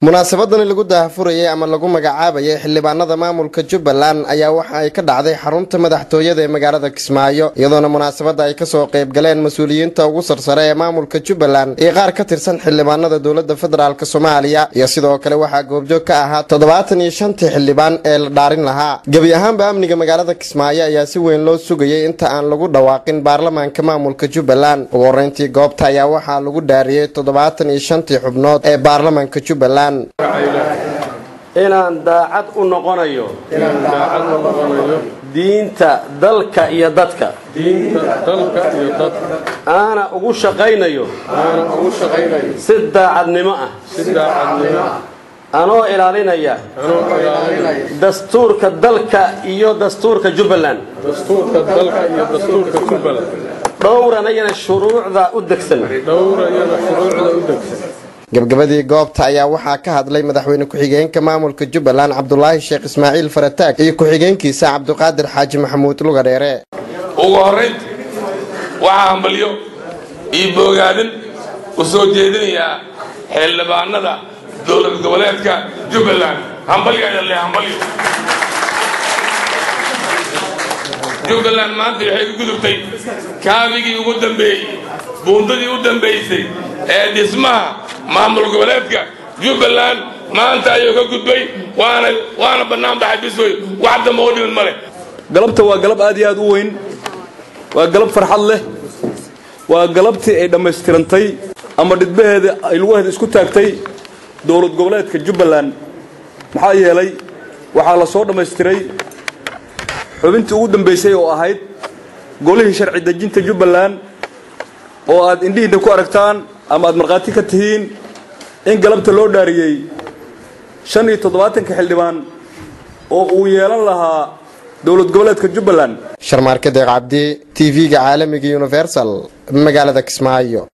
munaasabadani lagu daahfurayay ama lagu magacaabayay xildhibaanada maamulka jubbaland ayaa waxa ay ka dhacday xarunta madaxtooyada ee magaalada kismaayo iyadoona munaasabada ay kasoo qayb galeen mas-uuliyiinta ugu sarsare ee maamulka jubbaland iyo qaar ka tirsan xildhibaanada dowlada federaalk soomaaliya iyo sidoo kale waxaa goobjoog ka ahaa toddobaatan iyo shantii xildhibaan ee la dhaarin lahaa gebi ahaanba amniga magaalada kismaayo ayaa si weyn loo sugayay inta aan lagu dhawaaqin baarlamaanka maamulka jubbaland ugu horeyntii goobta ayaa waxaa lagu dhaariyey toddobaatan iyo shantii xubnood ee baarlamaanka jubbaland inaan daacad u noqonayo diinta dalka iyo dadka aana ugu shaqaynayo si daacadnimo ah anoo ilaalinaya dastuurka dalka iyo dastuurka jubbaland dhowranayana shuruucda u degsan gabgabadii goobta ayaa waxaa ka hadlay madaxweyne ku-xigeenka maamulka jubbaland cabdulaahi sheekh ismaaciil farataag iyo ku-xigeenkiisa cabdiqaadir xaaji maxamuud lugadheere ugu horraynta waxaa hambalyo iyo boogaadan u soo jeedinayaa xildhibaanada dowlad goboleedka jubbaland hambalyaadale hambalyo jubbaland maanta waxay ku gudubtay kaabigii ugu dambeeyey buundadii u dambaysay ee dhismaha maamul goboleedka jubbaland maanta ayuu ka gudbay waana waana bannaan baxay biswey wax damba u dhimin ma leh galabta waa galab aad iyo aad u weyn waa galab farxad leh waa galabtii ay dhammaystirantay ama dhidbaheeda ay lugaheeda isku taagtay dowlad goboleedka jubbaland maxaa yeelay waxaa la soo dhammaystiray xubintii ugu dambaysay oo ahayd golihii sharci dejinta jubbaland oo aad indhihiinna ku aragtaan ama aad markhaati ka tihiin in galabta loo dhaariyey shan iyo toddobaatanka xildhibaan oo uu yeelan lahaa dowlad goboleedka jubbaland sharmaarka deeq cabdi t v-ga caalamiga universal magaalada kismaayo